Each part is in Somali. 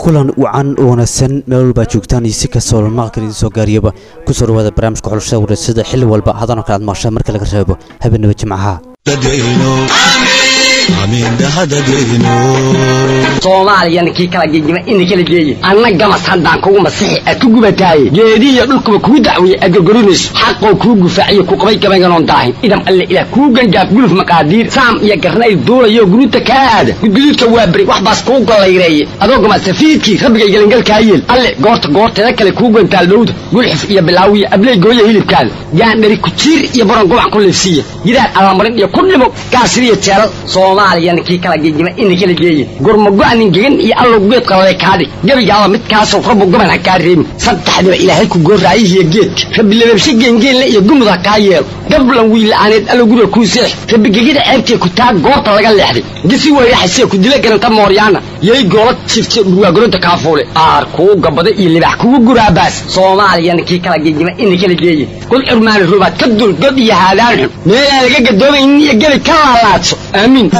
kulan wacan oo wanaagsan meel walbaa joogtaan iyo si kastoo lamaqalkan idiin soo gaariyaba ku soo dhawaada barnaamijka xulashada wareysada xilli walba hadanoo kale aad maqashaan marka laga reebo habeenaba jimcaha soomaaliyana kii kala gegima ina kala geeye anna gamas haddaan kugu masixi aad ku gubataaye geedihiyo dhulkuba kuu dacweeye aad gorgorinayso xaqoo kuu gufaaciyo ku qabay gabaynganoon daahin idam alle ilaah kuu gangaaf guluf maqaadiir saam iyo garnayl duulayo guruuta kaa aada gudguduudka waa beri wax baas kuu gollayreeye adoo gama safiidkii rabbigay gelangalkaa yeel alle goorta goorteeda kale kuu gantaal dhowda gulxif iyo bilaawiya abley gooya hilibkaada gaandhari kujiir iyo baron gobac ku leefsiiya gidaar allamarin iyo ku dhimo gaasiriyo jeelal soomaaliyana kii kala gegima ina kala geeye gurmago-anin gegan iyo allow geed qalale kaadhig gebigaaba midkaasoo rabbu goban ha kaa reebin saddexdiba ilaahay ku gooraayihiyo geedka rabbi lababshe geengeenle iyo gumud ha kaa yeelo gablan wiila'aaneed allow guriga kuu seex rabbi gegida ceebtee ku taa goorta laga leexday gisi weyraxasee ku dila garanta mooryaana yay goola jifte dhurwaagoronta kaafuule aar kuu gabada iyo libax kugu guraabaas soomaaliyana kii kala gegima ina kala geeye kul curmaani rubaad ka dul god iyo haadaan xun meelaan laga gadoomaynin iyo gebi ka laalaadso aamiin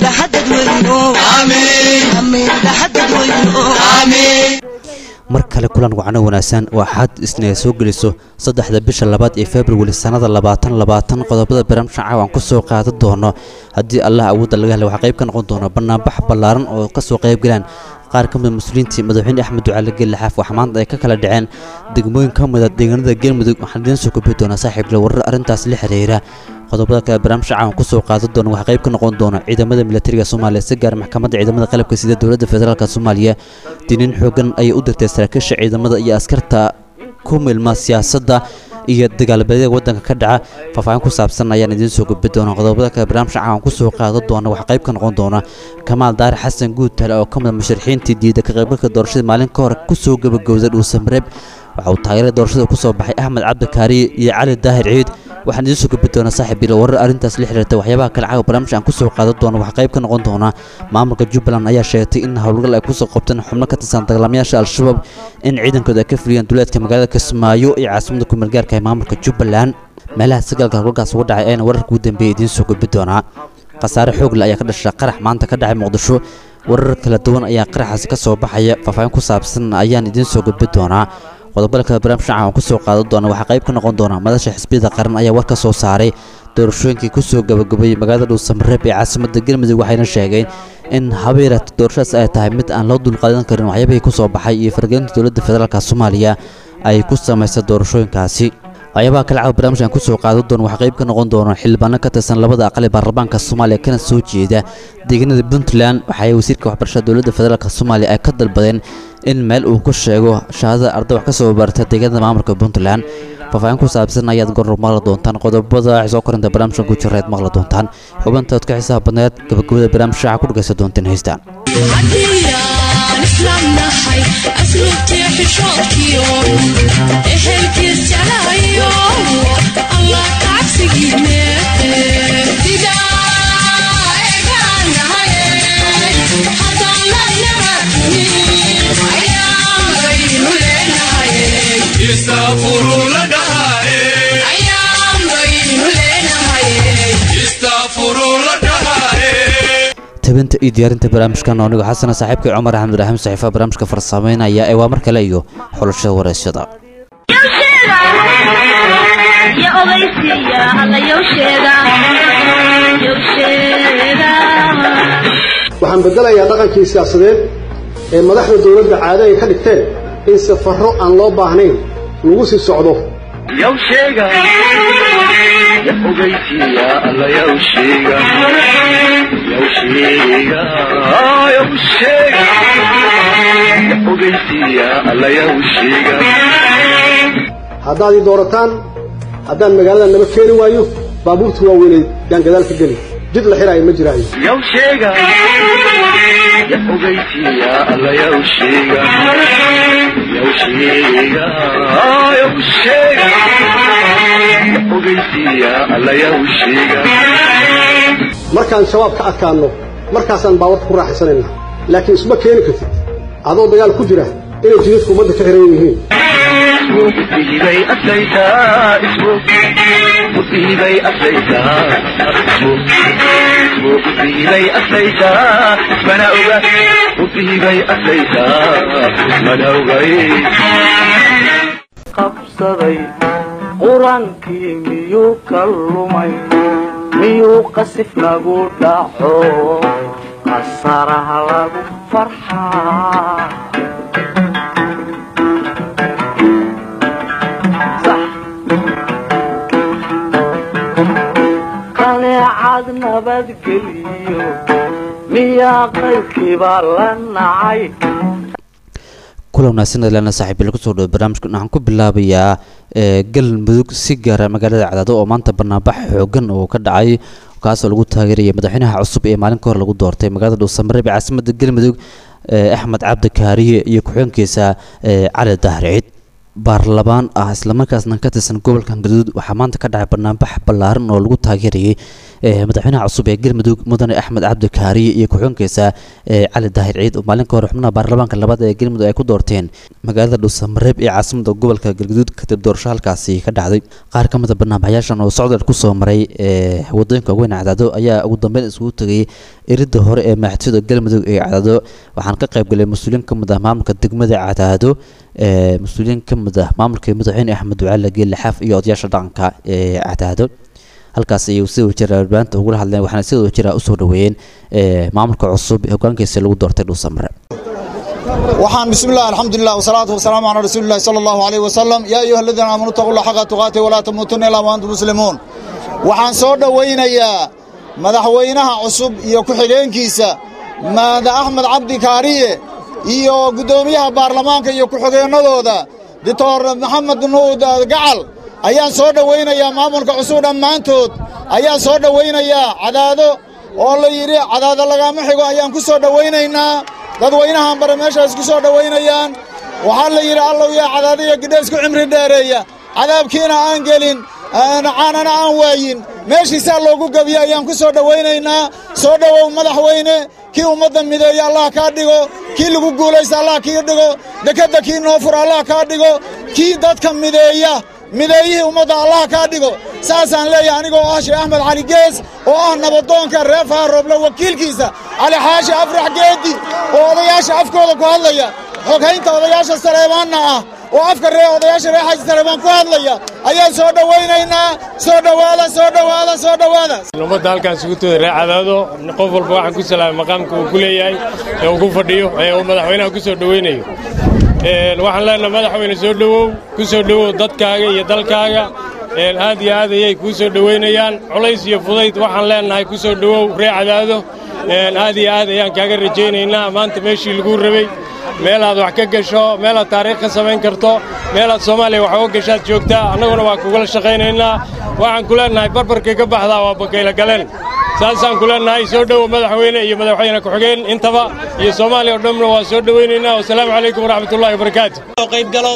mar kale kulan wacno wanaagsan oo axad isna ay soo geliso saddexda bisha labaad ee februari sannada labaatan labaatan qodobada barnaamijka caawan ku soo qaadan doono haddii allah awoodda laga helay waxaa qayb ka noqon doona banaanbax ballaaran oo ka soo qayb galaan qaar ka mida muslimiintii madaxweyne axmed ducaale geelle xaaf waxaa maanta ay ka kala dhaceen degmooyin ka mida deegaanada galmudug waxaan idiin soo kobi doonaa saaxiib la warar arrintaas la xiriira qodobada kale barnaamijka caawan ku soo qaadan doona waxaa qayb ka noqon doona ciidamada militariga soomaaliya si gaar maxkamadda ciidamada qalabka sida dowladda federaalk soomaaliya diniin xoogan ayay u dirtay saraakiisha ciidamada iyo askarta ku milma siyaasadda iyo dagaalbeedyada waddanka ka dhaca faahfaahin ku saabsan ayaan idiin soo gudbi doona qodobada kale barnaamijka caawan ku soo qaadan doona waxaa qayb ka noqon doona kamaal daare xasan guutale oo ka mida musharaxiintii diida ka qaybgalka doorashada maalin ka hor ku soo gabagowday dhuusamareeb waxa uu taageerada doorashada ku soo baxay axmed cabdikaariye iyo cali daahir ciid waxaan idiin soo gudbi doonaa saaxiib bilo warar arrintaas la xiriirta waxyaabaha kale caawa barnaamij aan ku soo qaadan doono waxaa qayb ka noqon doona maamulka jubbaland ayaa sheegtay in howlgal ay kusoo qabteen xubno ka tirsan dagaalamayaasha al-shabaab in ciidankooda ay ka fuliyeen duleedka magaalada kismaayo iyo caasimada kumeelgaarka ee maamulka jubbaland meelaha sagaalka howlgalkaas uga dhacay ayana wararka ugu dambeeya idiin soo gudbi doonaa khasaare xoogle ayaa ka dhasha qarax maanta ka dhacay muqdisho warar kala duwan ayaa qaraxaasi ka soo baxaya faahfaahin ku saabsan ayaan idiin soo gudbi doonaa qodobada kale barnaamij caawan ku soo qaadan doona waxaa qayb ka noqon doona madasha xisbiyada qaran ayaa war ka soo saaray doorashooyinkii ku soo gabagabeeyey magaalada dhuusamareeb ee caasimadda galmudug waxayna sheegeen in habeerato doorashadaas ay tahay mid aan loo dulqaadan karin waxyaabihii ku soo baxay iyo fargelinta dowladda federaalk soomaaliya ay ku samaysay doorashooyinkaasi waxyaabaha kale caawa barnaamijkan ku soo qaadan doona waxaa qayb ka noqon doona xildhibaano ka tirsan labada aqal ee baarlamaanka soomaaliya kana soo jeeda deegaanada puntland waxaay wasiirka waxbarashada dowladda federaalk soomaaliya ay ka dalbadeen in meel uu ku sheego shahaadada arday wax ka soo barta deegaanada maamulka puntland faahfaahin ku saabsan ayaad goror maqli doontaan qodobada waxay soo korinta barnaamijkan ku jiraad maqli doontaan xubintaad ka xisaab badneed gabagabada barnaamij shaaca ku dhagaysan doonteen heystaan tabinta iyo diyaarinta barnaamijkan anigo xasana saaxiibkay cumar axmed ibraahim saxiifa barnaamijka farsameynaya ee waa mar kale iyo xulashada wareysyada waxaan bedelayaa dhaqankii siyaasadeed ee madaxda dowladda caado ay ka dhigteen in safarro aan loo baahnayn lagu sii socdo haddaad ii doorataan haddaan magaalada naba keeni waayo baabuurta waaweynay yaan gadaal ka geli jid la xiraayo ma jiraayo markaan shabaab ka adkaanno markaasaan baawarka ku raaxaysanaynaa laakiin isma keeni kartid adoo dagaal ku jira inay jidadku ummadda ka xiran yihiin musiibay aslaytaa ismu musiibay aslaytaa ismu musiibay aslaytaa ismana oga musiibay aslaytaa ismana ogay qabsaday qurankii miyuu ka lumay miyuu qasif nagu dhaco qasaraha lagu farxaa qaneecad nabadgeliyo miyaa qaybkiibaa la nacay kula wanaagsan adlaana saaxiibil kusoo dhawo barnaamijkan waxaan ku bilaabayaa galmudug si gaara magaalada cadaado oo maanta banaanbax xoogan oo ka dhacay kaasoo lagu taageeraya madaxweynaha cusub ee maalin ka hor lagu doortay magaalada dhuusamareeb ee caasimada galmudug axmed cabdi kaariye iyo ku-xigeenkiisa cali dahri ciid baarlamaan ah islamarkaasna ka tirsan gobolka galmudug waxaa maanta ka dhacay banaanbax ballaaran oo lagu taageerayay madaxweynaha cusub ee galmudug mudane axmed cabdi kaariye iyo ku-xigeenkiisa cali daahir ciid oo maalin ka hor xubnaha baarlamaanka labaad ee galmudug ay ku doorteen magaalada dhuusamareeb ee caasimada gobolka galguduud kadib doorasho halkaasi ka dhacday qaar ka mid a banaanbaxyaashan oo socdal kusoo maray wadooyinka weyn cadaado ayaa ugu dambeyn isugu tegay iridda hore ee madaxtooyada galmudug ee cadaado waxaan ka qaybgalay mas-uuliyiin ka mid ah maamulka degmada cadaado mas-uuliyiin ka mid ah maamulka madaxweyne axmed ducaale geelle xaaf iyo odayaasha dhaqanka ee cadaado halkaas ayay sida wajira warbaahinta ugula hadleen waxaana sida wajira usoo dhaweeyeen maamulka cusub ee hogaankiisa lagu doortay dhuusamare waxaan bismillaah alxamdulilah wasalaatu wasalaamu calaa rasuulillahi sala allahu alayh wasalam yaa ayuha aladiina aamanu taqullah xaqa tuqaati walaa tamuutunna ilaa wa antum muslimuun waxaan soo dhowaynayaa madaxweynaha cusub iyo ku-xigeenkiisa maada axmed cabdi kaariye iyo guddoomiyaha baarlamaanka iyo ku-xigeennadooda doctor maxamed nuud gacal ayaan soo dhowaynayaa maamulka cusub dhammaantood ayaan soo dhowaynayaa cadaado oo la yidhi cadaado lagaama xigo ayaan ku soo dhowaynaynaa dadweynahan bare meeshaas ku soo dhowaynayaan waxaa la yidhi allow yaa cadaado iyo gidhaysku cimri dheereeya cadaabkiina aan gelin caanana aan waayin meeshiisaa loogu gebiye ayaan ku soo dhowaynaynaa soo dhowow madaxweyne kii ummadda mideeya allah kaa dhigo kii lagu guulaysta allah kii dhigo dekedda kii noo fura allah kaa dhigo kii dadka mideeya mideeyihii ummadda allah kaa dhigo saasaan leeyahay anigoo ah sheekh axmed cali gees oo ah nabadoonka reer faarooble wakiilkiisa cali xaashi afrax geedi oo odayaasha afkooda ku hadlaya xoghaynta odayaasha saleebaanna ah oo afka ree odayaasha reer xaaji saleebaan ku hadlaya ayaan soo dhowaynaynaa soo dhowaada soo dhowaada soo dhowaada ummadda halkaan sugutooda reer cadaado qof walba waxaan ku salaamay maqaamka uu ku leeyahay ee uu ku fadhiyo ee uu madaxweynaha ku soo dhowaynayo waxaan leenahay madaxweyne soo dhowow ku soo dhowow dadkaaga iyo dalkaaga aad iyo aad ayay kuu soo dhowaynayaan culays iyo fudayd waxaan leenahay ku soo dhowow reer cadaado aad iyo aad ayaan kaaga rajaynaynaa maanta meeshii laguu rabay meelaad wax ka gasho meelaad taariikh ka samayn karto meelaad soomaaliya wax uga gashaad joogtaa annaguna waa kugula shaqaynaynaa waxaan ku leenahay barbarkay ka baxdaa waa bakayla galeen saasaan ku leenahay soo dhowow madaxweyne iyo madaxweyne ku-xigeen intaba iyo soomaaliya oo dhanna waa soo dhowaynaynaa wasalaamu calaykum waraxmatullahi wabarakaatu qayb galo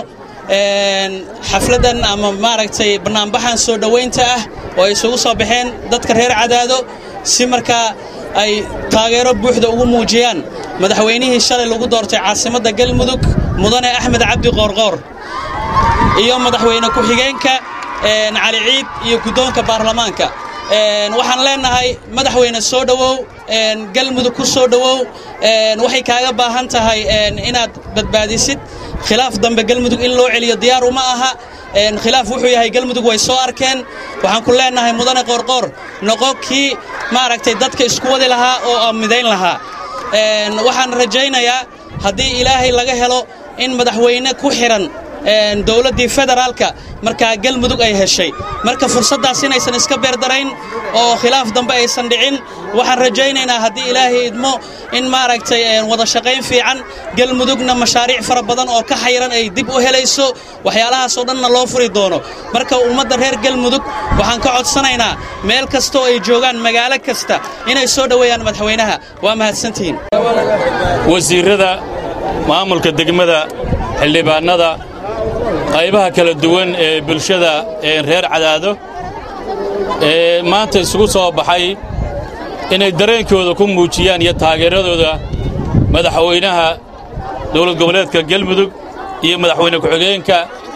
xafladan ama maaragtay bannaanbaxan soo dhowaynta ah oo ay isugu soo baxeen dadka reer cadaado si markaa ay taageero buuxda ugu muujiyaan madaxweynihii shalay lagu doortay caasimadda galmudug mudane axmed cabdi qoorqoor iyo madaxweyne ku-xigeenka cali ciid iyo guddoonka baarlamaanka waxaan leenahay madaxweyne soo dhowow galmudug ku soo dhowow waxay kaaga baahan tahay inaad badbaadisid khilaaf dambe galmudug in loo celiyo diyaar uma aha khilaaf wuxuu yahay galmudug way soo arkeen waxaan ku leenahay mudane qoorqoor noqo kii maaragtay dadka isku wadi lahaa oo midayn lahaa waxaan rajaynayaa haddii ilaahay laga helo in madaxweyne ku xidhan dowladdii federaalka markaa galmudug ay heshay marka fursaddaas inaysan iska beerdarayn oo khilaaf dambe aysan dhicin waxaan rajaynaynaa haddii ilaahay idmo in maaragtay wada shaqayn fiican galmudugna mashaariic fara badan oo ka xayran ay dib u helayso waxyaalahaasoo dhanna loo furi doono marka ummadda reer galmudug waxaan ka codsanaynaa meel kastaoo ay joogaan magaalo kasta inay soo dhoweeyaan madaxweynaha waa mahadsantihiin wasiirrada maamulka degmada xildhibaannada qaybaha kala duwan ee bulshada ee reer cadaado ee maanta isugu soo baxay inay dareenkooda ku muujiyaan iyo taageeradooda madaxweynaha dowlad goboleedka galmudug iyo madaxweyne ku-xigeenka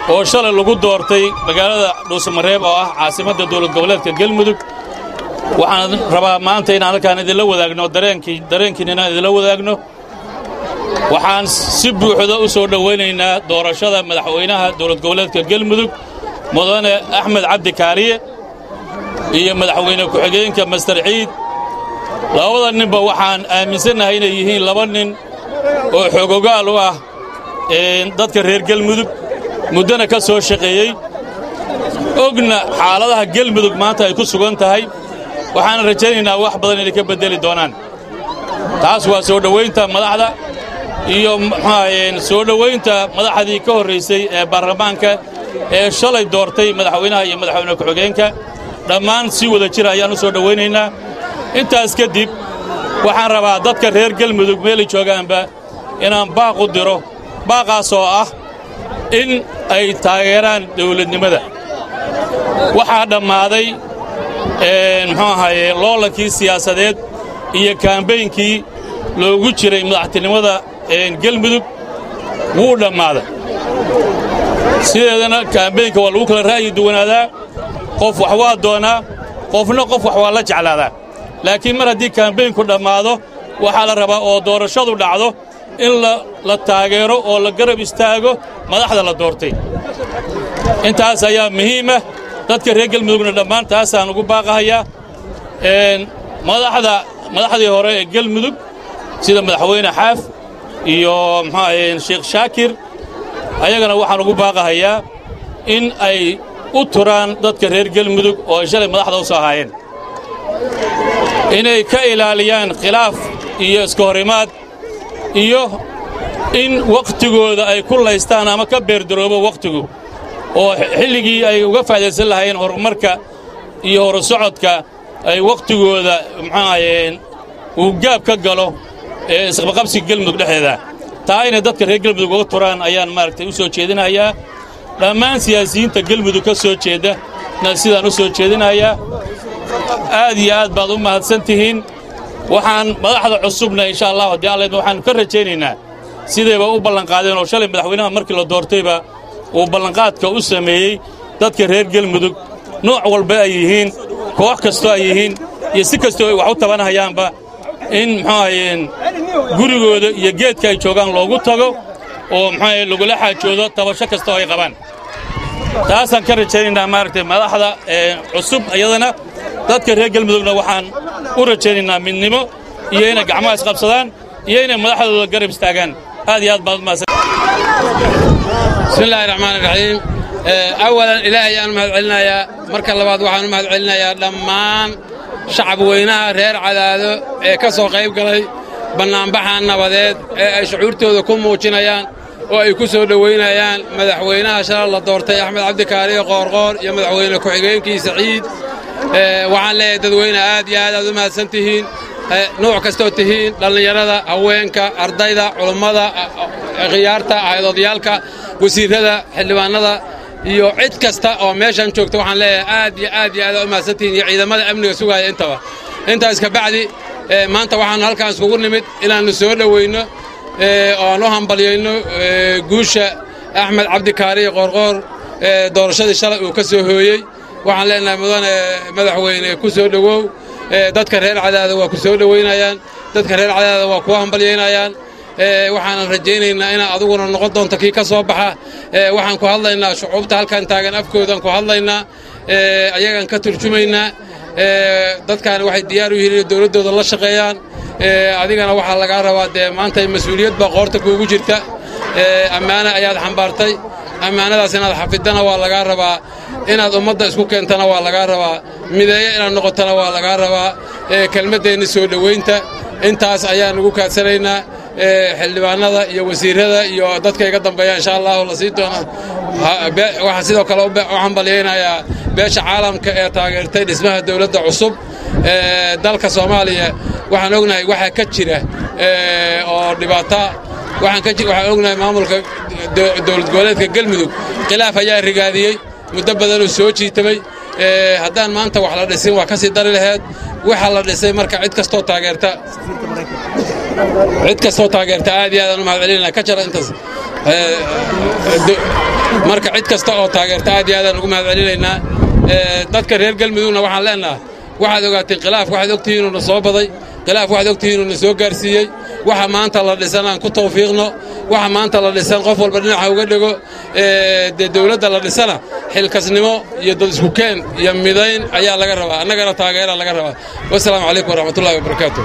oo shalay lagu doortay magaalada dhuusamareeb oo ah caasimadda dowlad goboleedka gelmudug waxaan rabaa maanta inaan halkaan idinla wadaagno dareenkii dareenkiina inaan idinla wadaagno waxaan si buuxda u soo dhowaynaynaa doorashada madaxweynaha dowlad goboleedka gelmudug mudane axmed cabdi kaariye iyo madaxweyne ku-xigeenka master ciid labada ninba waxaan aaminsannahay inay yihiin laba nin oo xoogogaal u ah dadka reer gelmudug muddana ka soo shaqeeyey ogna xaaladaha gelmudug maanta ay ku sugan tahay waxaan rajaynaynaa wax badan inay ka beddeli doonaan taas waa soo dhowaynta madaxda iyo muxuahaayeen soo dhowaynta madaxdii ka horraysay ee baarlamaanka ee shalay doortay madaxweynaha iyo madaxweyne ku-xigeenka dhammaan si wada jira ayaan u soo dhowaynaynaa intaas kadib waxaan rabaa dadka reer gelmudug meelay joogaanba inaan baaq u diro baaqaas oo ah in ay taageeraan dawladnimada waxaa dhammaaday muxuu ahaaye loolankii siyaasadeed iyo kaambeynkii loogu jiray madaxtinimada gelmudug wuu dhammaaday sideedana kaambeynka waa lagu kala ra'yi duwanaadaa qof wax waa doonaa qofna qof wax waa la jeclaadaa laakiin mar haddii kaambeynku dhammaado waxaa la rabaa oo doorashadu dhacdo in la taageero oo la garab istaago madaxda la doortay intaas ayaa muhiimah dadka reer gelmudugna dhammaan taasaan ugu baaqahayaa madaxda madaxdii hore ee gelmudug sida madaxweyne xaaf iyo muxuahaye sheekh shaakir ayagana waxaan ugu baaqahayaa in ay u turaan dadka reer gelmudug oo ay shalay madaxda u soo ahaayeen inay ka ilaaliyaan khilaaf iyo iska horimaad iyo in wakhtigooda ay ku laystaan ama ka beerdaroobo wakhtigu oo xilligii ay uga faa'idaysan lahaayeen horumarka iyo horusocodka ay wakhtigooda muxuahayeen uu gaab ka galo ee isqabaqabsiga gelmudug dhexdeeda taa inay dadka reer gelmudug uga turaan ayaan maaragtay u soo jeedinayaa dhammaan siyaasiyiinta gelmudug ka soo jeeda na sidaan u soo jeedinayaa aad iyo aad baad u mahadsan tihiin waxaan madaxda cusubna insha allah haddii alla waxaannu ka rajaynaynaa sidayba u ballanqaadeen oo shalay madaxweynaha markii la doortayba uu ballanqaadka u sameeyey dadka reer gelmudug nooc walba ay yihiin koox kastoo ay yihiin iyo si kastoo ay wax u tabanahayaanba in muxuahayeen gurigooda iyo geedka ay joogaan loogu tago oo muxuahaye lagula xaajoodo tabasho kasta oo ay qabaan taasaan ka rajaynaynaa maaragtay madaxda cusub iyadana dadka reer gelmudugna waxaan u rajaynaynaa midnimo iyo inay gacmaha isqabsadaan iyo inay madaxdooda garab istaagaan aad iyo aad baad umahadsan bismi illaahi raxmaani raxiim awalan ilaahay ayaan u mahad celinayaa marka labaad waxaan u mahad celinayaa dhammaan shacab weynaha reer cadaado ee ka soo qayb galay bannaanbaxa nabadeed ee ay shucuurtooda ku muujinayaan oo ay ku soo dhowaynayaan madaxweynaha shalal la doortay axmed cabdikaariyo qoorqoor iyo madaxweyne ku-xigeenkiisa ciid waxaan leeyahay dadweyne aad iyo aad aad u mahadsan tihiin nuuc kastoo tihiin dhallinyarada haweenka ardayda culummada khiyaarta haydoodayaalka wasiirrada xildhibaannada iyo cid kasta oo meeshan joogta waxaan leeyahay aad iyo aad iyo aad aad u mahadsan tihiin iyo ciidamada amniga sugaaya intaba intaas ka bacdi maanta waxaan halkaan iskugu nimid inaannu soo dhowayno oo aan u hambalyayno guusha axmed cabdikaariyo qoorqoor doorashadii shalay uu ka soo hooyey waxaan leenahay mudane madaxweyne ku soo dhowow dadka reer cadaada waa ku soo dhowaynayaan dadka reer cadaada waa kuwa hambalyaynayaan waxaanan rajaynaynaa inaa aduguna noqon doonto kii ka soo baxa waxaan ku hadlaynaa shucuubta halkan taagan afkoodaan ku hadlaynaa ayagaan ka turjumaynaa dadkaani waxay diyaar u yihiin inay dowladdooda la shaqeeyaan adigana waxaa lagaa rabaa dee maanta mas-uuliyad baa qoorta kuugu jirta ammaano ayaad xambaartay ammaanadaas inaad xafidana waa lagaa rabaa inaad ummadda isku keentana waa lagaa rabaa mideeyo inaad noqotana waa lagaa rabaa kelmaddeenna soo dhowaynta intaas ayaan ugu kaadsanaynaa xildhibaanada iyo wasiirrada iyo dadka iga dambeeya insha allahu la sii doona waxaan sidoo kale u hambalyaynayaa beesha caalamka ee taageertay dhismaha dowladda cusub dalka soomaaliya waxaan ognahay waxaa ka jira oo dhibaata waxaan ognahay maamulka dowlad goboleedka gelmudug khilaaf ayaa rigaadiyey muddo badanuu soo jiitamay haddaan maanta wax la dhisin waa ka sii dari laheed waxa la dhisay marka cid kastoo taageerta cid kastoo taageerta aad iyo aadaan u mahad celinayna ka jara intaas marka cid kasta oo taageerta aad iyo aadaan ugu mahad celinaynaa dadka reer galmudugna waxaan leennahay waxaad ogaateen khilaaf waxaad ogtihiin inuu na soo baday khilaaf waxaad ogtihiin inuu na soo gaarsiiyey waxa maanta la dhisan aan ku tawfiiqno waxa maanta la dhisan qof walba dhinaca uga dhego dee dawladda la dhisana xilkasnimo iyo dad isku keen iyo midayn ayaa laga rabaa annagana taageera laga rabaa wasalaamu calaykum waraxmatullahi wabarakaatu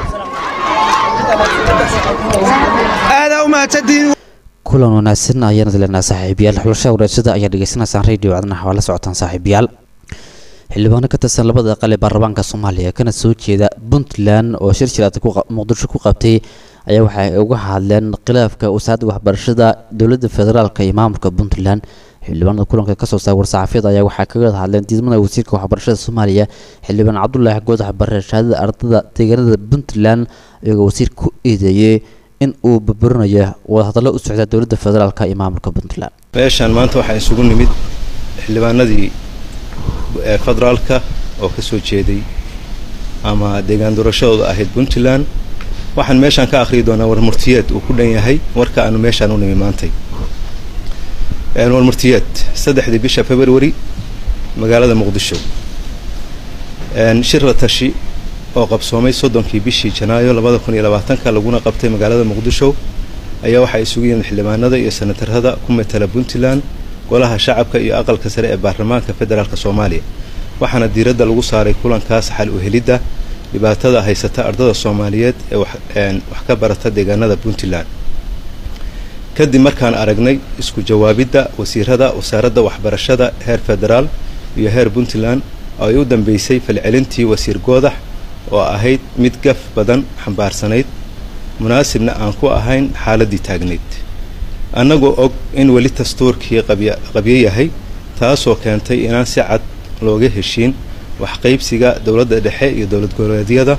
aadaa u mahadsantihiin kulan wanaagsan ayaan dilanaa saaxiibayaal xulashada wareegsada ayaa dhegeysanaysaan radio codnaha waa la socotaan saaxiibayaal xildhibaano ka tirsan labada aqal ee baarlamaanka soomaaliya kana soo jeeda puntland oo shir shiraad muqdisho ku qabtay ayaa waxay uga hadleen khilaafka wasaaradda waxbarashada dowladda federaalka iyo maamulka puntland xildhibaanada kulanka kasoo saar war-saxaafiyada ayaa waxaa kaga hadleen diidmada wasiirka waxbarashada soomaaliya xildhibaan cabdulaahi goodax bare shahaadada ardada deegaanada puntland iyagoo wasiirka ku eedeeyey in uu burburinayo wadahadallo u socda dowladda federaalka iyo maamulka puntland meeshaan maanta waxaa isugu nimid xildhibaanadii federaalka oo ka soo jeeday ama deegaan doorashadooda ahayd puntland waxaan meeshaan ka akhriyi doonaa warmurtiyeed uu ku dhan yahay warka aanu meeshaan u nimi maantay warmurtiyeed saddexdii bisha february magaalada muqdisho shir la tashi oo qabsoomay soddonkii bishii janaayo labada kun iyo labaatanka laguna qabtay magaalada muqdisho ayaa waxaa isugu yimid xildhibaanada iyo senatarada ku matala puntland golaha shacabka iyo aqalka sare ee baarlamaanka federaalk soomaaliya waxaana diiradda lagu saaray kulankaas xal u helidda dhibaatada haysata ardada soomaaliyeed ee wax ka barata deegaanada puntland kadib markaan aragnay isku jawaabidda wasiirada wasaaradda waxbarashada heer federaal iyo heer puntland oo ay u dambeysay falcelintii wasiir goodax oo ahayd mid gaf badan xambaarsanayd munaasibna aan ku ahayn xaaladdii taagnayd annagoo og in weli dastuurkii qabyo yahay taasoo keentay inaan si cad looga heshiin waxqaybsiga dowladda dhexe iyo dowlad goboleedyada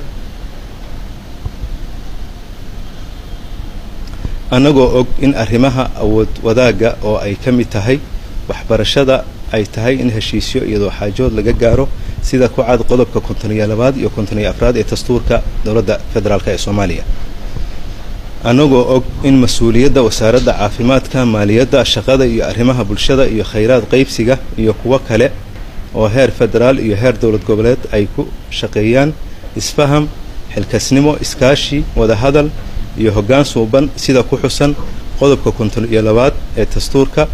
annagoo og in arrimaha awood wadaagga oo ay ka mid tahay waxbarashada ay tahay in heshiisyo iyadoo xaajood laga gaaro sida ku cad qodobka kontoniyo labaad iyo kontoniyo afraad ee dastuurka dowladda federaalk ee soomaaliya annagoo og in mas-uuliyadda wasaaradda caafimaadka maaliyadda shaqada iyo arrimaha bulshada iyo khayraad qaybsiga iyo kuwo kale oo heer federaal iyo heer dowlad goboleed ay ku shaqeeyaan isfaham xilkasnimo iskaashi wadahadal iyo hoggaan suuban sida ku xusan qodobka konton iyo labaad ee dastuurka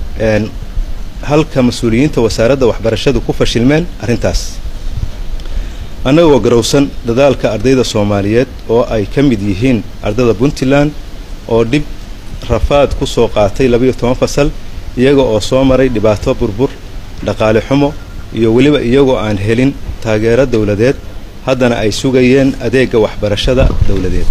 halka mas-uuliyiinta wasaaradda waxbarashadu ku fashilmeen arrintaas annagoo garowsan dadaalka ardayda soomaaliyeed oo ay ka mid yihiin ardada puntland oo dhib rafaad ku soo qaatay labayo toban fasal iyaga oo soo maray dhibaato burbur dhaqaale xumo iyo weliba iyagoo aan helin taageero dowladeed haddana ay sugayeen adeegga waxbarashada dowladeed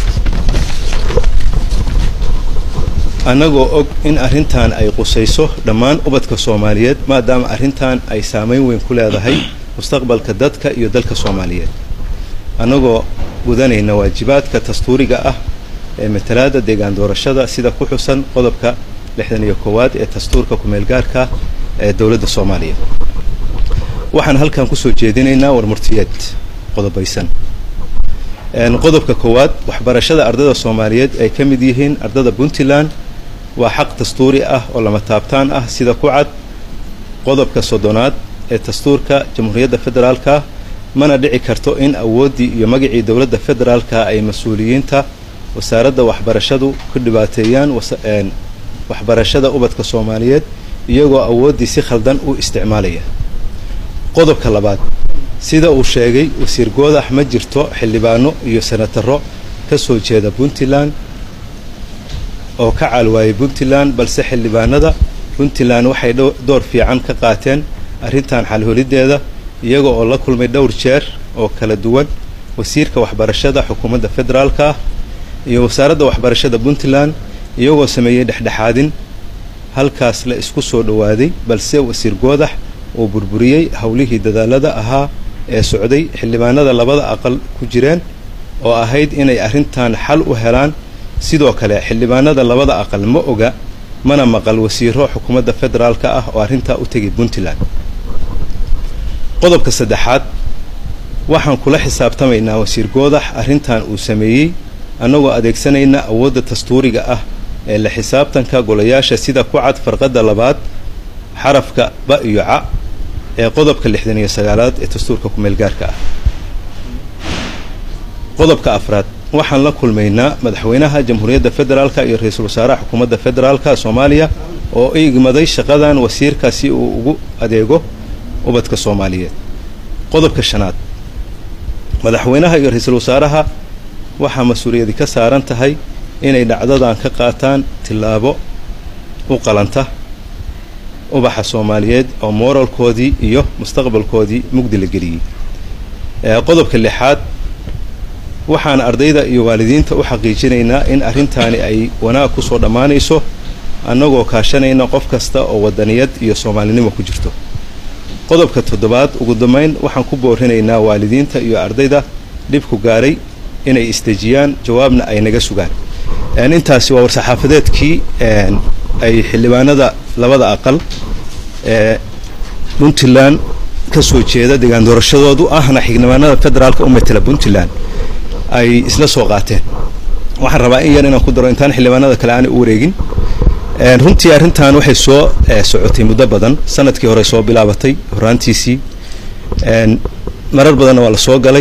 annagoo og in arrintan ay qusayso dhammaan ubadka soomaaliyeed maadaama arrintan ay saamayn weyn ku leedahay mustaqbalka dadka iyo dalka soomaaliyeed annagoo gudanayna waajibaadka dastuuriga ah ee matalaadda deegaan doorashada sida ku xusan qodobka lixdan iyo koowaad ee dastuurka kumeelgaarka ee dowladda soomaaliya waxaan halkan kusoo jeedinaynaa warmurtiyeed qodobaysan qodobka koowaad waxbarashada ardada soomaaliyeed ay ka mid yihiin ardada puntland waa xaq dastuuri ah oo lama taabtaan ah sida ku cad qodobka soddonaad ee dastuurka jamhuuriyadda federaalka mana dhici karto in awooddii iyo magacii dowladda federaalka ay mas-uuliyiinta wasaaradda waxbarashadu ku dhibaateeyaan waxbarashada ubadka soomaaliyeed iyagoo awooddii si khaldan u isticmaalaya qodobka labaad sida uu sheegay wasiir goodax ma jirto xildhibaano iyo senataro ka soo jeeda puntland oo ka caalwaayay puntland balse xildhibaanada puntland waxay door fiican ka qaateen arrintan xalholideeda iyaga oo la kulmay dhowr jeer oo kala duwan wasiirka waxbarashada xukuumadda federaalka ah iyo wasaaradda waxbarashada puntland iyagoo sameeyey dhexdhexaadin halkaas la isku soo dhowaaday balse wasiir goodax uu burburiyey howlihii dadaalada ahaa ee socday xildhibaanada labada aqal ku jireen oo ahayd inay arrintan xal u helaan sidoo kale xildhibaanada labada aqal ma oga mana maqal wasiiro xukuumadda federaalka ah oo arrintaa u tegay puntland qodobka saddexaad waxaan kula xisaabtamaynaa wasiir goodax arrintan uu sameeyey annagoo adeegsanayna awoodda dastuuriga ah ee la xisaabtanka golayaasha sida ku cad farqadda labaad xarafka ba iyo ca ee qodobka lixdan iyo sagaalaad ee dastuurka ku meelgaarka ah qodobka afraad waxaan la kulmaynaa madaxweynaha jamhuuriyadda federaalka iyo ra-iisul wasaaraha xukuumadda federaalka soomaaliya oo igmaday shaqadan wasiirka si uu ugu adeego ubadka soomaaliyeed qodobka shanaad madaxweynaha iyo ra-iisul wasaaraha waxaa mas-uuliyadi ka saaran tahay inay dhacdadan ka qaataan tillaabo u qalanta ubaxa soomaaliyeed oo mooralkoodii iyo mustaqbalkoodii mugdi la geliyey qodobka lixaad waxaan ardayda iyo waalidiinta u xaqiijinaynaa in arrintaani ay wanaag ku soo dhammaanayso annagoo kaashanayna qof kasta oo wadaniyad iyo soomaalinimo ku jirto qodobka toddobaad ugu dambayn waxaan ku boorinaynaa waalidiinta iyo ardayda dhibku gaaray inay isdejiyaan jawaabna ay naga sugaan intaasi waa war-saxaafadeedkii ay xildhibaanada labada aqal ee puntland ka soo jeeda deegaan doorashadoodu ahna xildhibaanada federaalka u matela puntland ay isla soo qaateen waxaan rabaa in yar inaan ku daro intaan xildhibaanada kale aanay u wareegin runtii arrintan waxay soo socotay muddo badan sanadkii hore soo bilaabatay horaantiisii marar badanna waa la soo galay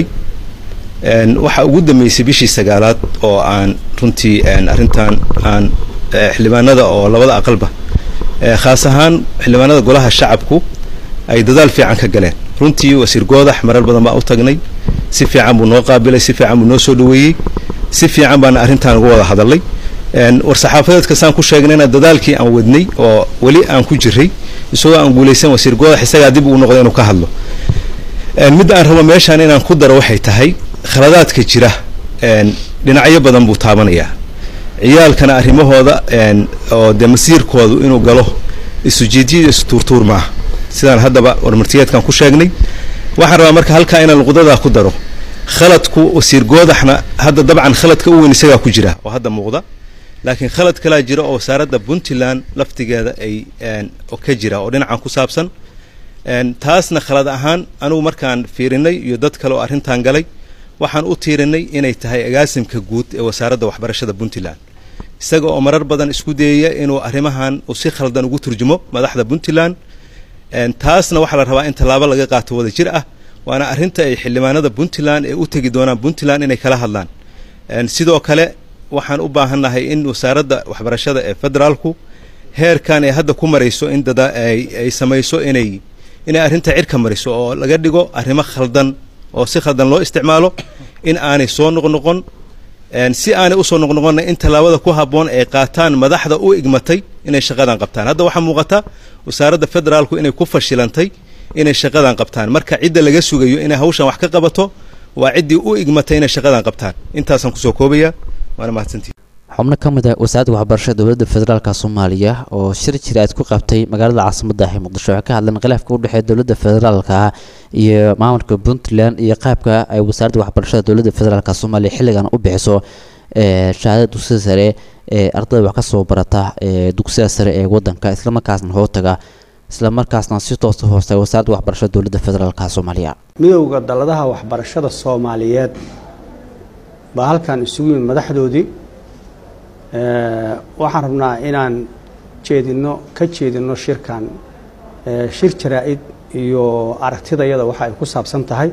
waxaa ugu dambeysay bishii sagaalaad oo aan runtii arrintan aan xildhibaanada oo labada aqalba khaas ahaan xildhibaanada golaha shacabku ay dadaal fiican ka galeen runtii wasiir goodax marar badan baa u tagnay si fiican buu noo qaabilay si fiican buu noo soo dhaweeyey si fiican baana arrintan uga wada hadalay war-saxaafadeedka saan ku sheegnayna dadaalkii aan wadnay oo weli aan ku jiray isagoo aan guulaysan wasiir goodax isagaa dib uu noqday inuu ka hadlo midda aan rabo meeshaan inaan ku daro waxay tahay khaladaadka jira dhinacyo badan buu taabanayaa ciyaalkana arrimahooda oo dee masiirkoodu inuu galo isujiidyada istuurtuur maaha sidaan haddaba warmartiyeedkan ku sheegnay waxaan rabaa marka halkaa inaan luqdadaa ku daro khaladku wasiir goodaxna hadda dabcan khaladka u weyn isagaa ku jira oo hadda muuqda laakiin khalad kalaa jira oo wasaaradda puntland laftigeeda ay ka jira oo dhinacan ku saabsan taasna khalad ahaan anugu markaan fiirinay iyo dad kale oo arrintan galay waxaan u tiirinay inay tahay agaasimka guud ee wasaaradda waxbarashada puntland isaga oo marar badan isku dayaya inuu arrimahan uu si khaldan ugu turjumo madaxda puntland taasna waxaa la rabaa in tallaabo laga qaato wada jir ah waana arrinta ay xildhibaanada puntland ee u tegi doonaan puntland inay kala hadlaan sidoo kale waxaan u baahannahay in wasaaradda waxbarashada ee federaalku heerkan ay hadda ku marayso in dada ay samayso inay inay arrinta cirka mariso oo laga dhigo arrimo khaldan oo si khaldan loo isticmaalo in aanay soo noqnoqon si aanay usoo noqnoqonna in tallaabada ku habboon ay qaataan madaxda u igmatay inay shaqadan qabtaan hadda waxaa muuqata wasaaradda federaalku inay ku fashilantay inay shaqadan qabtaan marka cidda laga sugayo inay hawshan wax ka qabato waa ciddii u igmatay inay shaqadan qabtaan intaasaan kusoo koobaya waana mahadsantii xubno ka mid ah wasaaradda waxbarashada dowladda federaalka soomaaliya oo shir jiraad ku qabtay magaalada caasimadda ah ee muqdisho waxay ka hadleen khilaafka u dhexeeya dowladda federaalka iyo maamulka puntland iyo qaabka ay wasaaradda waxbarashada dowladda federaalka soomaaliya xilligan u bixiso shahaadada dugsiga sare ee ardayda wax ka soo barata ee dugsiga sare ee wadanka islamarkaasna hootaga islamarkaasna si toosa hoosta wasaaradda waxbarashada dowladda federaalka soomaaliya midowda dalladaha waxbarashada soomaaliyeed baa halkan isugu yimid madaxdoodii waxaan rabnaa inaan jeedino ka jeedino shirkan shir jaraa-id iyo aragtidayada waxa ay ku saabsan tahay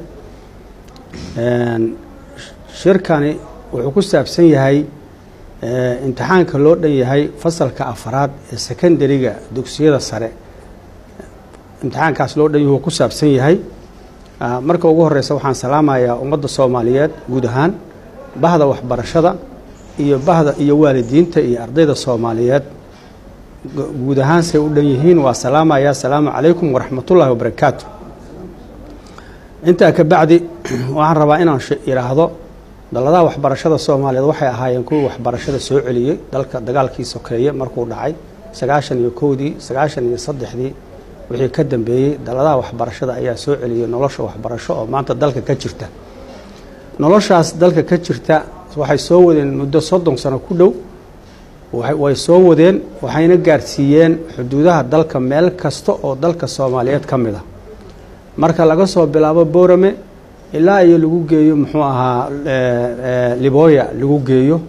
shirkani wuxuu ku saabsan yahay imtixaanka loo dhan yahay fasalka afaraad ee secondariga dugsiyada sare imtixaankaas loo dhan yahu ku saabsan yahay marka ugu horeysa waxaan salaamayaa ummadda soomaaliyeed guud ahaan bahda waxbarashada iyo bahda iyo waalidiinta iyo ardayda soomaaliyeed guud ahaan say u dhan yihiin waa salaamaya asalaamu calaykum waraxmatullaahi wabarakaatu intaa ka bacdi waxaan rabaa inaan idhaahdo dalladaha waxbarashada soomaaliyeed waxay ahaayeen kuwii waxbarashada soo celiyey dalka dagaalkii sokeeye markuu dhacay sagaashan iyo kowdii sagaashan iyo saddexdii wixii ka dambeeyey dalladaha waxbarashada ayaa soo celiyey nolosha waxbarasho oo maanta dalka ka jirta noloshaas dalka ka jirta waxay soo wadeen muddo soddon sano ku dhow way soo wadeen waxayna gaarsiiyeen xuduudaha dalka meel kasta oo dalka soomaaliyeed ka mid a marka laga soo bilaabo boorame ilaa iyo lagu geeyo muxuu ahaa libooya lagu geeyo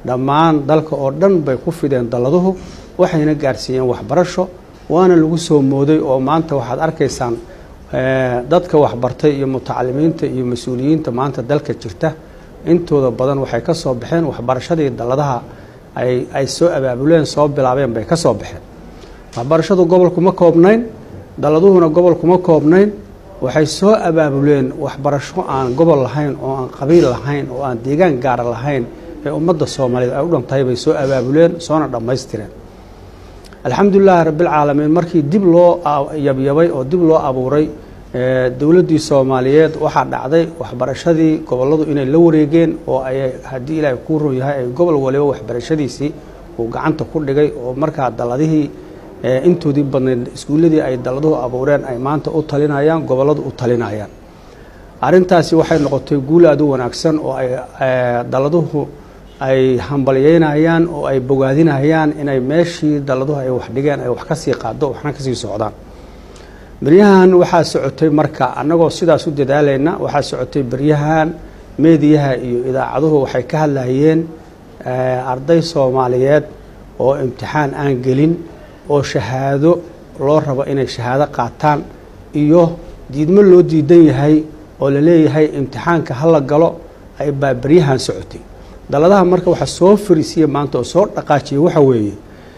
dhammaan dalka oo dhan bay ku fideen dalladuhu waxayna gaarsiiyeen waxbarasho waana lagu soo mooday oo maanta waxaad arkaysaan dadka waxbartay iyo mutacalimiinta iyo mas-uuliyiinta maanta dalka jirta intooda badan waxay ka soo baxeen waxbarashadii dalladaha ay ay soo abaabuleen soo bilaabeen bay ka soo baxeen waxbarashadu gobolkuma koobnayn dalladuhuna gobolkuma koobnayn waxay soo abaabuleen waxbarasho aan gobol lahayn oo aan qabiil lahayn oo aan deegaan gaara lahayn ee ummadda soomaaliyeed ay u dhantahay bay soo abaabuleen soona dhammaystireen alxamdulilaahi rabbilcaalamiin markii dib loo yabyabay oo dib loo abuuray dowladdii soomaaliyeed waxaa dhacday waxbarashadii gobolladu inay la wareegeen oo ay haddii ilaahay kuu run yahay ay gobol waliba waxbarashadiisii uu gacanta ku dhigay oo markaa dalladihii intoodii badnayd iskuulladii ay dalladuhu abuureen ay maanta u talinayaan gobolladu u talinayaan arrintaasi waxay noqotay guul aad u wanaagsan oo ay dalladuhu ay hambalyeynayaan oo ay bogaadinayaan inay meeshii dalladuhu ay wax dhigeen ay wax ka sii qaado waxna ka sii socdaan beryahan waxaa socotay marka annagoo sidaas u dadaalayna waxaa socotay beryahan meediyaha iyo idaacaduhu waxay ka hadlayeen arday soomaaliyeed oo imtixaan aan gelin oo shahaado loo rabo inay shahaado qaataan iyo diidmo loo diidan yahay oo la leeyahay imtixaanka hala galo ay baa beryahan socotay dalladaha marka waxaa soo fariisiya maanta oo soo dhaqaajiyay waxa weeye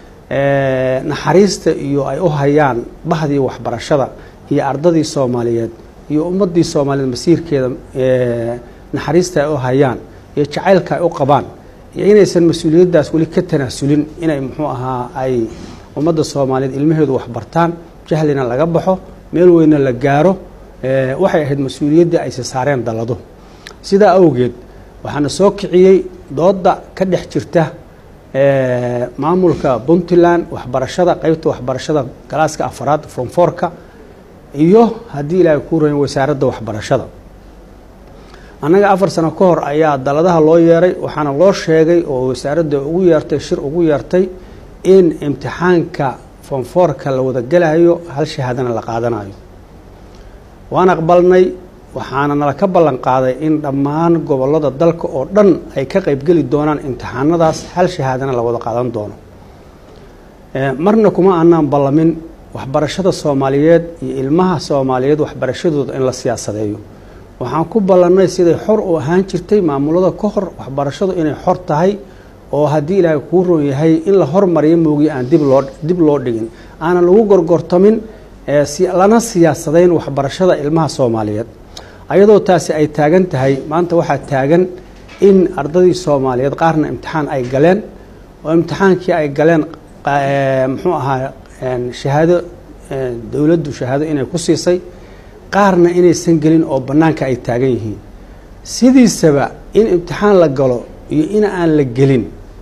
naxariista iyo ay u hayaan bahdii waxbarashada iyo ardadii soomaaliyeed iyo ummaddii soomaaliyeed masiirkeeda naxariista ay u hayaan iyo jacaylka ay u qabaan iyo inaysan mas-uuliyaddaas weli ka tanaasulin inay muxuu ahaa ay ummadda soomaaliyeed ilmaheedu waxbartaan jahlina laga baxo meel weyna la gaaro waxay ahayd mas-uuliyaddii ayse saareen dalladu sidaa awgeed waxaana soo kiciyey dooda ka dhex jirta maamulka puntland waxbarashada qeybta waxbarashada galaaska afaraad fromforka iyo haddii ilaahay kuu rayn wasaaradda waxbarashada annaga afar sano ka hor ayaa dalladaha loo yeeray waxaana loo sheegay oo wasaaradda ugu yeertay shir ugu yeertay in imtixaanka fonfoorka la wada gelayo hal shahaadana la qaadanayo waan aqbalnay waxaana nala ka ballan qaaday in dhammaan gobollada dalka oo dhan ay ka qaybgeli doonaan imtixaanadaas hal shahaadana la wada qaadan doono marna kuma aanaan ballamin waxbarashada soomaaliyeed iyo ilmaha soomaaliyeed waxbarashadooda in la siyaasadeeyo waxaan ku ballannay siday xor u ahaan jirtay maamulada ka hor waxbarashadu inay xor tahay oo haddii ilaahay kuu roon yahay in la hormariyo moogiye aan dib loo dib loo dhigin aanan lagu gorgortamin lana siyaasadayn waxbarashada ilmaha soomaaliyeed ayadoo taasi ay taagan tahay maanta waxaa taagan in ardadii soomaaliyeed qaarna imtixaan ay galeen oo imtixaankii ay galeen muxuu ahaa shahaado dowladdu shahaado inay ku siisay qaarna inaysan gelin oo bannaanka ay taagan yihiin sidiisaba in imtixaan la galo iyo in aan la gelin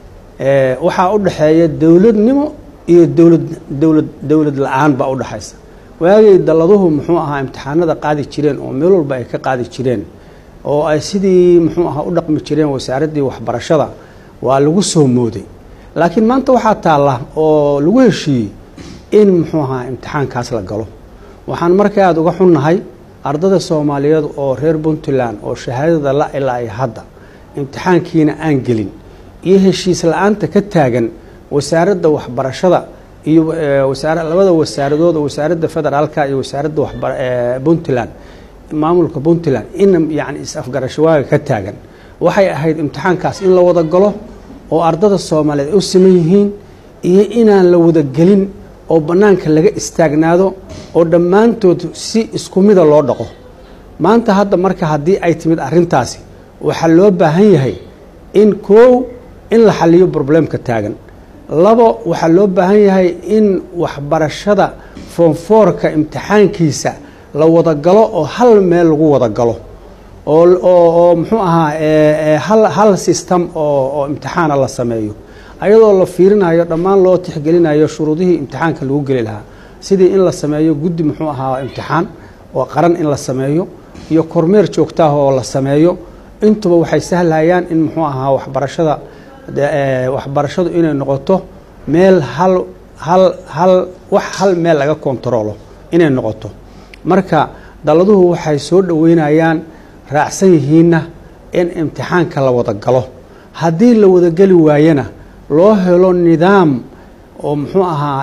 waxaa u dhexeeya dowladnimo iyo dowlad dowlad dowlad la-aan baa u dhexaysa waagay dalladuhu muxuu ahaa imtixaanada qaadi jireen oo meel walba ay ka qaadi jireen oo ay sidii muxuu ahaa u dhaqmi jireen wasaaraddii waxbarashada waa lagu soo mooday laakiin maanta waxaa taalla oo lagu heshiiyey in muxuu ahaa imtixaankaas la galo waxaan marka aada uga xunnahay ardada soomaaliyeed oo reer puntland oo shahaadada la ilaa ay hadda imtixaankiina aan gelin iyo heshiis la-aanta ka taagan wasaaradda waxbarashada iyo wasaar labada wasaaradood oo wasaaradda federaalka iyo wasaaradda waxba puntland maamulka puntland in yacni is-afgarashawaaga ka taagan waxay ahayd imtixaankaas in la wada galo oo ardada soomaaliyeed ay u siman yihiin iyo inaan la wada gelin oo bannaanka laga istaagnaado oo dhammaantood si isku mida loo dhaqo maanta hadda marka haddii ay timid arrintaasi waxaa loo baahan yahay in koow in la xaliyo probleemka taagan labo waxaa loo baahan yahay in waxbarashada foonfoorka imtixaankiisa la wada galo oo hal meel lagu wada galo oo oo muxuu ahaa hal hal system oo oo imtixaana la sameeyo ayadoo la fiirinayo dhammaan loo tixgelinayo shuruudihii imtixaanka lagu geli lahaa sidii in la sameeyo guddi muxuu ahaa imtixaan oo qaran in la sameeyo iyo kormeer joogtaah oo la sameeyo intuba waxay sahlayaan in muxuu ahaa waxbarashada waxbarashadu inay noqoto meel hal hal hal wax hal meel laga kontaroolo inay noqoto marka dalladuhu waxay soo dhoweynayaan raacsan yihiinna in imtixaanka la wada galo haddii la wadageli waayana loo helo nidaam oo muxuu ahaa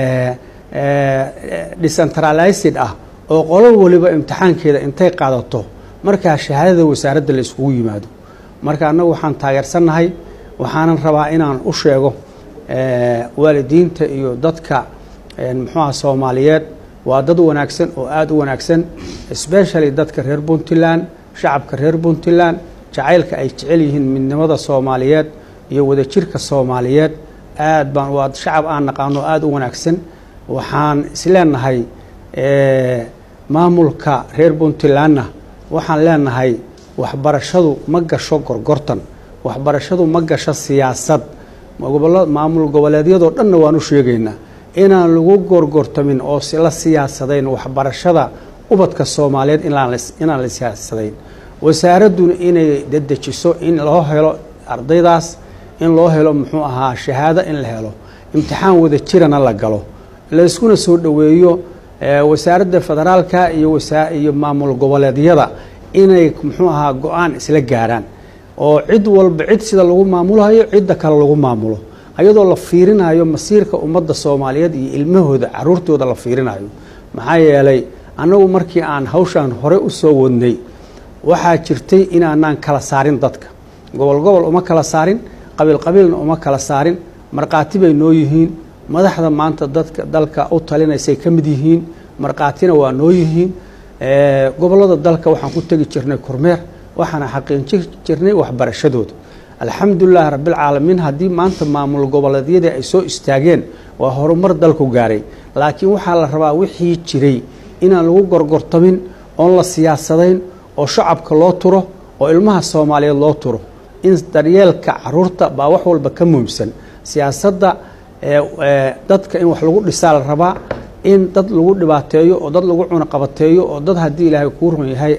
decentralized ah oo qolo waliba imtixaankeeda intay qaadato markaa shahaadada wasaaradda la iskugu yimaado marka annagu waxaan taageersannahay waxaanan rabaa inaan u sheego waalidiinta iyo dadka muxuuaha soomaaliyeed waa dad wanaagsan oo aada u wanaagsan especially dadka reer puntland shacabka reer puntland jacaylka ay jecel yihiin midnimada soomaaliyeed iyo wadajirka soomaaliyeed aad baan waa shacab aan naqaano aada u wanaagsan waxaan isleenahay maamulka reer puntlandna waxaan leenahay waxbarashadu ma gasho gorgortan waxbarashadu ma gasho siyaasad maamul goboleedyadoo dhanna waan u sheegaynaa inaan lagu gorgortamin oo la siyaasadayn waxbarashada ubadka soomaaliyeed inaan la siyaasadayn wasaaradduna inay dedejiso in loo helo ardaydaas in loo helo muxuu ahaa shahaado in la helo imtixaan wada jirana la galo layskuna soo dhoweeyo wasaaradda federaalka iyo iyo maamul goboleedyada inay muxuu ahaa go-aan isla gaaraan oo cid walba cid sida lagu maamulayo cidda kale lagu maamulo ayadoo la fiirinayo masiirka ummadda soomaaliyeed iyo ilmahooda caruurtooda la fiirinayo maxaa yeelay annagu markii aan hawshaan hore u soo wadnay waxaa jirtay inaanaan kala saarin dadka gobol gobol uma kala saarin qabiil qabiilna uma kala saarin markhaati bay noo yihiin madaxda maanta dadka dalka u talinaysay ka mid yihiin markhaatina waa noo yihiin gobollada dalka waxaan ku tegi jirnay kormeer waxaana xaqiijin jirnay waxbarashadooda alxamdulilahi rabbilcaalamiin haddii maanta maamul goboleedyadii ay soo istaageen waa horumar dalku gaaray laakiin waxaa la rabaa wixii jiray inaan lagu gorgortamin oon la siyaasadayn oo shacabka loo turo oo ilmaha soomaaliyeed loo turo in daryeelka caruurta baa wax walba ka muhiimsan siyaasadda dadka in wax lagu dhisaa la rabaa in dad lagu dhibaateeyo oo dad lagu cunaqabateeyo oo dad haddii ilaahay kuu run yahay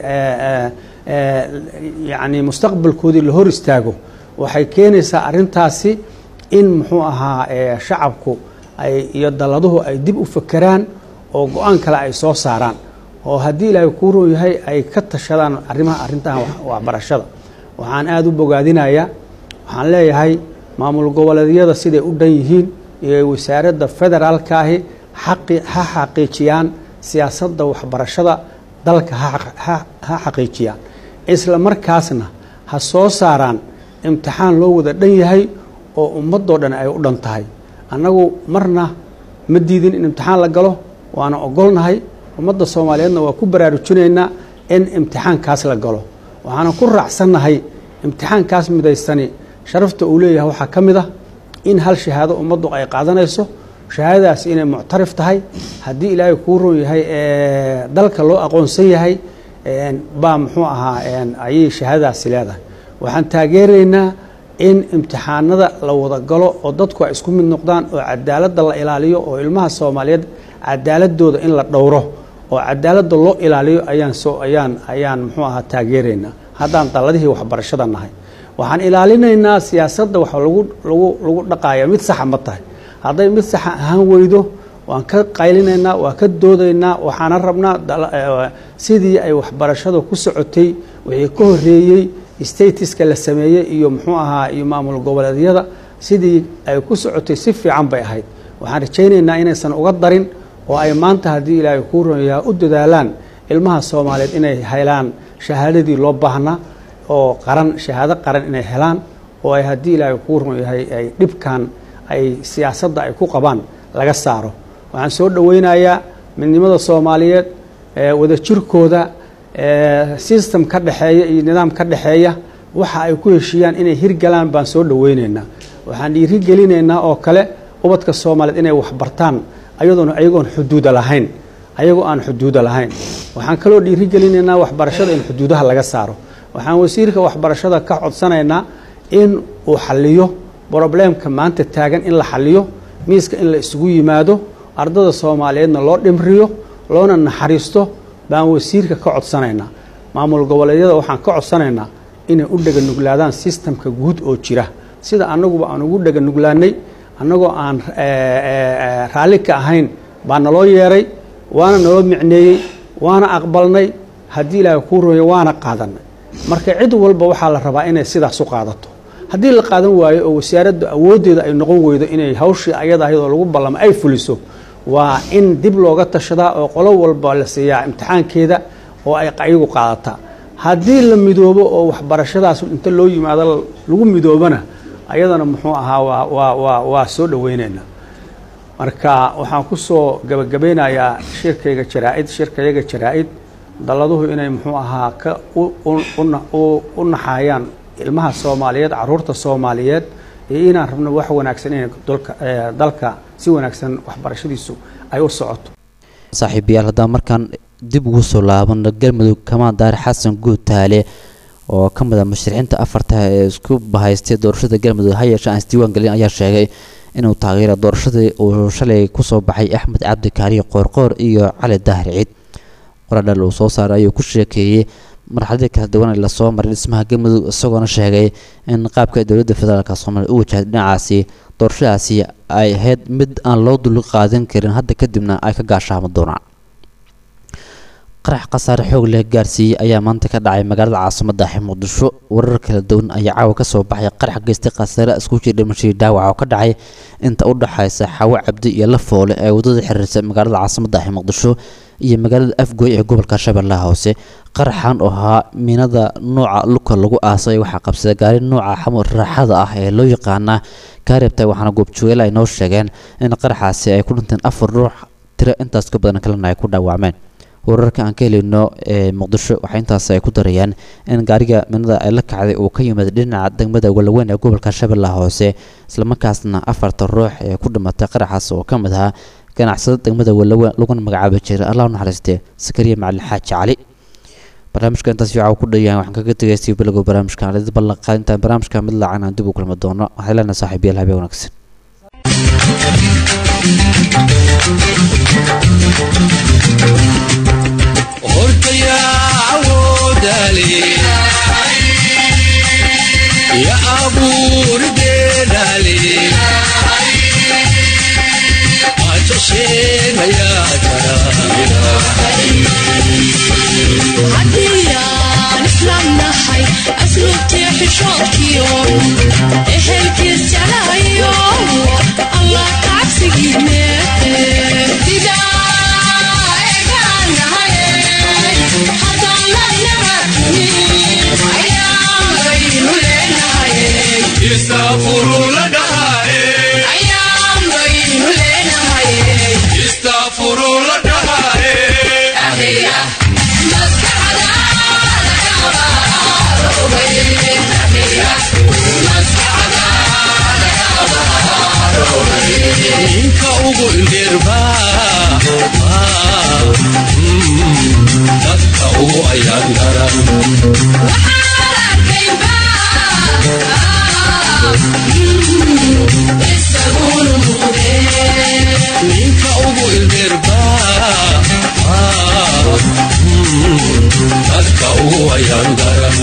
yacni mustaqbalkoodii la hor istaago waxay keenaysaa arrintaasi in muxuu ahaa shacabku ay iyo dalladuhu ay dib u fakeraan oo go-aan kale ay soo saaraan oo haddii ilaahay kuu run yahay ay ka tashadaan arrimaha arrintahan waxbarashada waxaan aada u bogaadinayaa waxaan leeyahay maamul goboleedyada siday u dhan yihiin iyo wasaaradda federaalka ahi xaqi ha xaqiijiyaan siyaasadda waxbarashada dalka ha xaqiijiyaan isla markaasna ha soo saaraan imtixaan loo wada dhan yahay oo ummadoo dhan ay u dhan tahay annagu marna ma diidin in imtixaan la galo waana ogolnahay ummadda soomaaliyeedna waa ku baraarujinaynaa in imtixaankaas la galo waxaana ku raacsannahay imtixaankaas midaysani sharafta uu leeyahay waxaa ka mid ah in hal shahaado ummaddu ay qaadanayso shahaadadaasi inay muctarif tahay haddii ilaahay kuu ron yahay dalka loo aqoonsan yahay baa muxuu ahaa ayay shahaadadaasi leedahay waxaan taageeraynaa in imtixaanada la wada galo oo dadku ay isku mid noqdaan oo cadaaladda la ilaaliyo oo ilmaha soomaaliyeed cadaaladooda in la dhowro oo cadaaladda loo ilaaliyo ayaan soo ayaan ayaan muxuu ahaa taageeraynaa haddaan dalladihii waxbarashada nahay waxaan ilaalinaynaa siyaasadda wax lagu lagu lagu dhaqaaya mid saxa ma tahay hadday mid saxa ahaan weydo waan ka qaylinaynaa waan ka doodaynaa waxaana rabnaa sidii ay waxbarashada ku socotay wixii ka horeeyey statiska la sameeyey iyo muxuu ahaa iyo maamul goboleedyada sidii ay ku socotay si fiican bay ahayd waxaan rajaynaynaa inaysan uga darin oo ay maanta haddii ilaahay kuu ronyaha u dadaalaan ilmaha soomaaliyeed inay helaan shahaadadii loo baahnaa oo qaran shahaado qaran inay helaan oo ay haddii ilaahay kuu ron yahay ay dhibkan ay siyaasadda ay ku qabaan laga saaro waxaan soo dhoweynayaa midnimada soomaaliyeed wadajirkooda system ka dhexeeya iyo nidaam ka dhexeeya waxa ay ku heshiiyaan inay hirgalaan baan soo dhoweyneynaa waxaan dhiirigelinaynaa oo kale ubadka soomaaliyeed inay waxbartaan ayadoona ayagoon xuduuda lahayn ayagoo aan xuduuda lahayn waxaan kaloo dhiirigelinaynaa waxbarashada in xuduudaha laga saaro waxaan wasiirka waxbarashada ka codsanaynaa in uu xaliyo broblemka maanta taagan in la xaliyo miiska in la isugu yimaado ardada soomaaliyeedna loo dhimriyo loona naxariisto baan wasiirka ka codsanaynaa maamul goboleedyada waxaan ka codsanaynaa inay u dheganuglaadaan sistamka guud oo jira sida annaguba aan ugu dheganuglaanay annagoo aan raalli ka ahayn baa naloo yeeray waana naloo micneeyey waana aqbalnay haddii ilaahay kuu rooya waana qaadanay marka cid walba waxaa la rabaa inay sidaas u qaadato haddii la qaadan waayo oo wasaaradda awooddeeda ay noqon weydo inay hawshii ayada ahayd oo lagu ballamo ay fuliso waa in dib looga tashadaa oo qolo walba la siiyaa imtixaankeeda oo ay ayagu qaadataa haddii la midoobo oo waxbarashadaas inta loo yimaado lagu midoobana ayadana muxuu ahaa waa waa waa waa soo dhaweyneynaa marka waxaan ku soo gabagabeynayaa shirkayga jaraa-id shirkayaga jaraa-id dalladuhu inay muxuu ahaa ka u naxaayaan ilmaha soomaaliyeed caruurta soomaaliyeed iyo inaan rabno wax wanaagsan in dalka si wanaagsan waxbarashadiisu ay u socoto saaxiibayaal haddaan markaan dib ugu soo laabano galmudug kamaan daare xasan guud taale oo ka mid a musharixiinta afarta ee isku bahaystay doorashada galmudug ha yeeshe aan isdiiwaan gelin ayaa sheegay inuu taageero doorashadii uu shalay kusoo baxay axmed cabdi kaariyo qoorqoor iyo cali daahir ciid qoradhal uu soo saaray ayuu ku sheekeeyey marxaladii kala duwan ee lasoo maray dhismaha galmudug isagoona sheegay in qaabka dowladda federaalk soomaaliya u wajahday dhinacaasi doorashadaasi ay ahayd mid aan loo dul qaadan karin hadda kadibna ay ka gaashaamo doonaan qarax khasaare xoog leh gaarsiiyey ayaa maanta ka dhacay magaalada caasimada ah muqdisho warar kala duwan ayaa caawa kasoo baxay qarax geystay khasaare isku jir dhimashadii dhaawac oo ka dhacay inta u dhaxaysa xawo cabdi iyo lafoole ee wadada xiriirsa magaalada caasimada ah muqdisho iyo magaalada afgoy ee gobolka shabeellaha hoose qaraxan oo ahaa miinada nooca luka lagu aasay waxaa qabsaday gaari nooca xamur raaxada ah ee loo yaqaana kaaribta waxaana goobjoogeela ay noo sheegeen in qaraxaasi ay ku dhinteen afar ruux tiro intaas ka badan kalena ay ku dhaawacmeen wararka aan ka helino ee muqdisho waxaa intaas ay ku darayaan in gaariga minada ay la kacday uu ka yimid dhinaca degmada walaweyn ee gobolka shabeellaha hoose islamarkaasna afarta ruux ee ku dhimatay qaraxaas oo ka mid ahaa ganacsada degmada walaweyn laguna magacaabi jiray allah u naxariistee sakariya macalin xaaji cali barnaamijka intaas fiica ku dhayahan waxaan kaga tegaystay bilowga barnaamijka aan idin ballan qaadintaan barnaamijka mid laacan aan dib u kulmi doono waxay leenahay saaxiibayaal habeen wanaagsan ya abuur geedale haddiyaan islaamnahay asluubtii xishoodkiyo ehelkiis jalayo allah kacabsigiine ninka ugu indheerba dadka ugu ayaan daran ninka ugu indheerba dadka ugu ayaan daran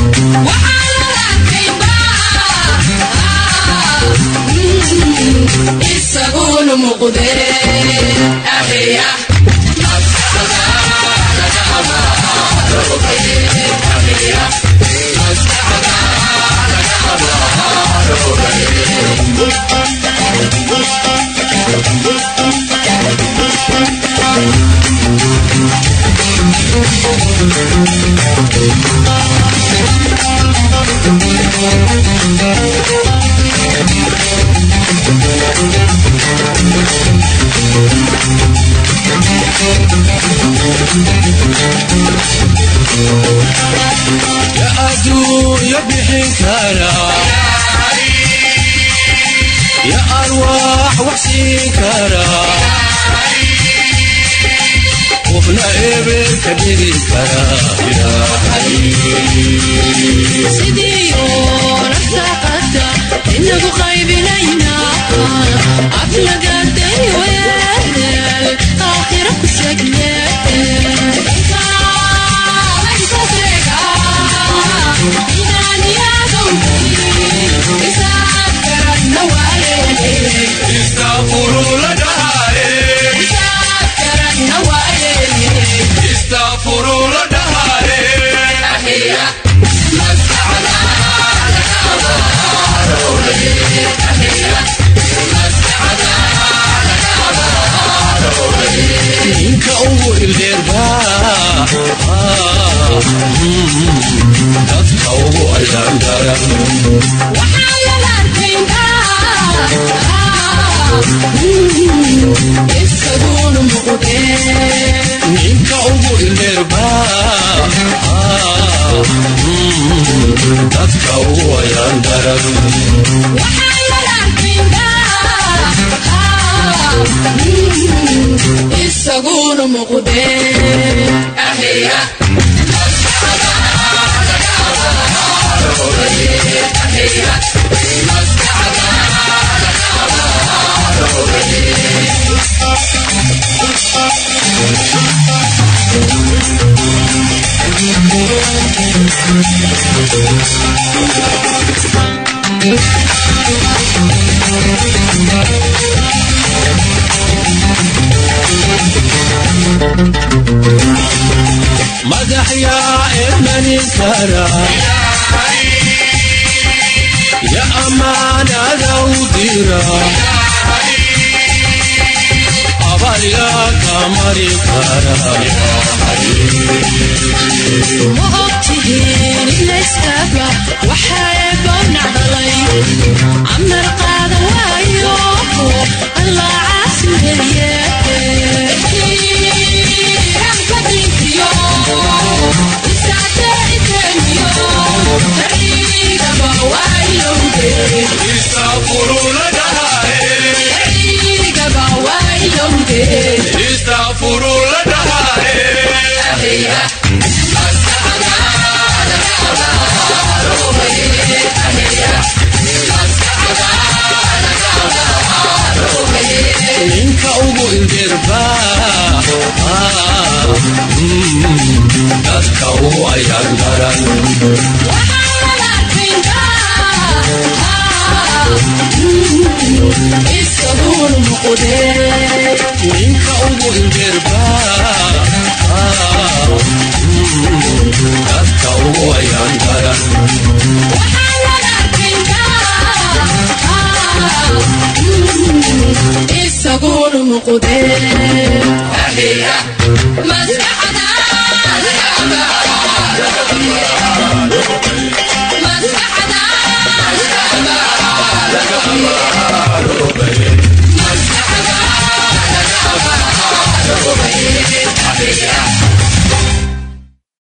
isaguna muqde akhriya ya adduunya bixin kara ya arwaax wax siin kara qofna eber ka dhigi kara sidiyo nafsaqada inagu qaybinayna aflagaday weel aakhira ku segne Akhirnya, dadka ugu ayaan daran ninka ugu ilmeerba dadka ugu ayaan daran isaguna muqdee madax yaa ermanin kara ya amaanada u dira abalya ka mari kara ma ogtihiin ilayskaba waxaa goobnac dhalay camar qaadan waayo allah caasimeeye ninka ugu ildirba dadka ugu ayaan daran isaguna muqdee ninka ugu ildirba dadka ugu ayaan daran isaguna muqdee